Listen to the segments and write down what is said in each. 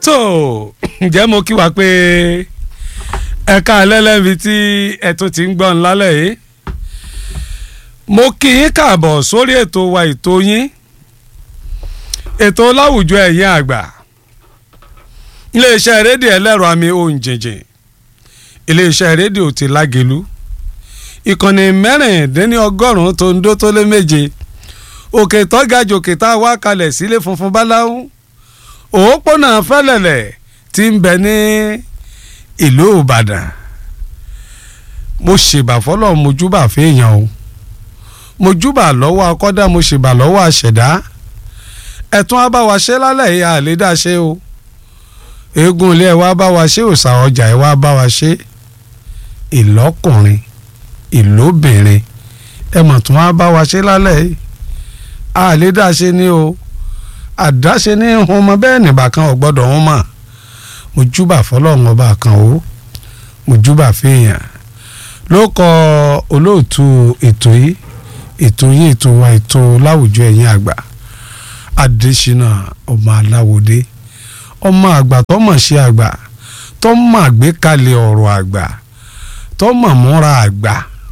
tó ǹjẹ́ mo kí wa pé ẹ̀ka ẹlẹ́lẹ́bi tí ẹ tún ti ń gbọ́ ńlálẹ̀ yìí mo kí yín káàbọ̀ sórí ètò wa ètò yín ètò láwùjọ ẹ̀yin àgbà iléeṣẹ́ rédíò ẹlẹ́rọ àmì ohun jìnjìn iléeṣẹ́ rédíò ti lágẹ̀lú ìkànnì mẹ́rìndínlọ́gọ́rùn-ún tó ń dó tó lé méje òkè tọ́gàjò òkè tá a wá kalẹ̀ sílé funfun báláwú òpópónà fẹ́lẹ̀lẹ̀ tí ń bẹ ní ìlú ìbàdàn mo ṣèbà fọlọ́ mojúbà fẹ́yàn o mojúbà lọ́wọ́ akọ́dá mo ṣèbà lọ́wọ́ àṣẹ̀dá ẹ̀tún abáwa ṣe lálẹ́ yìí àlédà ṣe o eégún ilé ẹ̀ wá bá wa ṣe òòṣà ọjà ẹ̀ wá bá wa ṣe ìlọ́kùnrin ìlóbìnrin ẹ̀ mọ̀ tún wá bá wa ṣe lálẹ́ yìí àlédà ṣe ni o àdáṣe ní hun ọmọ bẹ́ẹ̀ nìbà kan ò gbọ́dọ̀ hun mọ̀ mo júbà fọlọ́run ọba kan o mo júbà fèèyàn ló kọ olóòtú ètò yìí ètò yìí ètò wa ètò láwùjọ ẹ̀yìn àgbà adésínà ọmọ aláwòdé ọmọ àgbà tó mọ̀ ṣe àgbà tó mọ̀ àgbékalẹ̀ ọ̀rọ̀ àgbà tó mọ̀ múra àgbà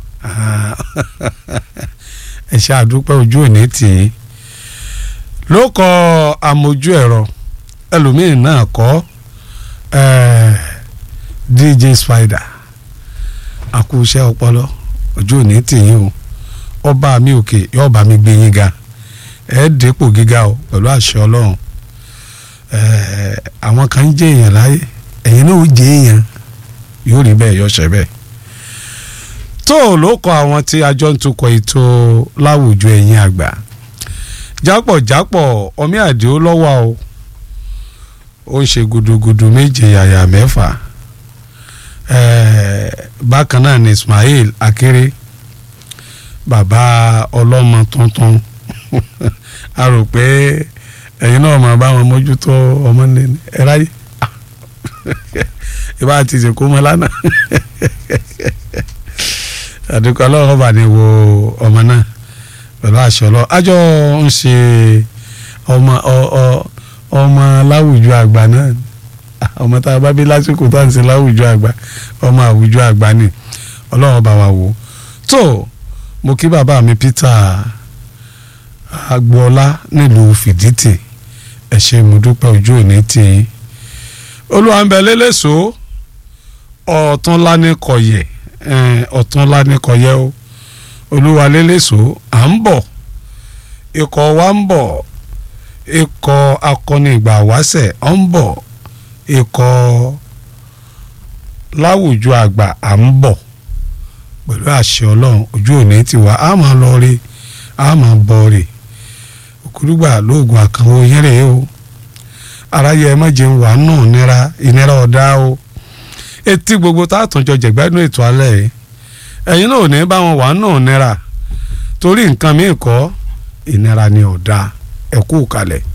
ẹ ṣe àdúpẹ́ ojú òní tì í ló kọ àmójú ẹ̀rọ ẹlòmíín náà kọ́ DJ Spider àkúṣẹ́ ọpọlọ ojú òní tì í o ọba mi òkè yóò bá mi gbé yín ga ẹ dépò gíga o pẹ̀lú àṣẹ ọlọ́run àwọn kan ń jẹ́ èèyàn láyé ẹ̀yin náà ó jẹ́ èèyàn yóò rí bẹ́ẹ̀ yọ ṣẹ́ bẹ́ẹ̀ tó ló kọ àwọn tí àjọ ń tukọ̀ ètò láwùjọ ẹ̀yin àgbà jápọ̀jápọ̀ ọmí àdìó lọ́wọ́ o ó ń ṣe gudugudu méje yàyà mẹ́fà bákan náà ni Ismail Akéré bàbá ọlọ́mọ tuntun a rò pé ẹ̀yin náà máa bá wọn mójútó ọmọ nínú ẹ ráyè ìbá ti ṣèkó mọ́ lánàá àdúgbò ọlọ́run bá ní wo ọmọ náà pẹ̀lú àṣọ lọ àjọ ń ṣe ọmọ ọmọ láwùjọ àgbà náà ọmọ tá a bá bí lásìkò tá à ń ṣe láwùjọ àgbà ọmọ àwùjọ àgbà ni ọlọ́run bá wa wò tó mo kí bàbá mi Peter agboola nílùú fìdítì ẹ ṣé mo dúpẹ́ ojú òní tì í olùwàǹbẹ̀ lélẹ́sọ ọ̀túnlá ní kọ̀yẹ̀ ọ̀túnlá ní kọ̀yẹ̀ o olúwa lélẹ́sọ à ń bọ̀ ikọ̀ wa ń bọ̀ ikọ̀ akọni ìgbà wáṣẹ̀ ọ̀ ń bọ̀ ikọ̀ láwùjọ àgbà à ń bọ̀ pẹ̀lú àṣẹ ọlọ́run ojú òní ti wá a máa lọ rí a máa bọ̀ rí òkúrúgbà lóògùn àkànwò yẹrẹ o aráyé ẹ má jẹun wà nù nira ìnira ọ̀dá o etí gbogbo tá a tún jọ jẹ̀gbádùn ètò alẹ́ yìí ẹ̀yin náà ò ní bá wọn wà nù nira torí nǹkan míì kọ́ ìnira ni ọ̀dà ẹ̀kú kalẹ̀.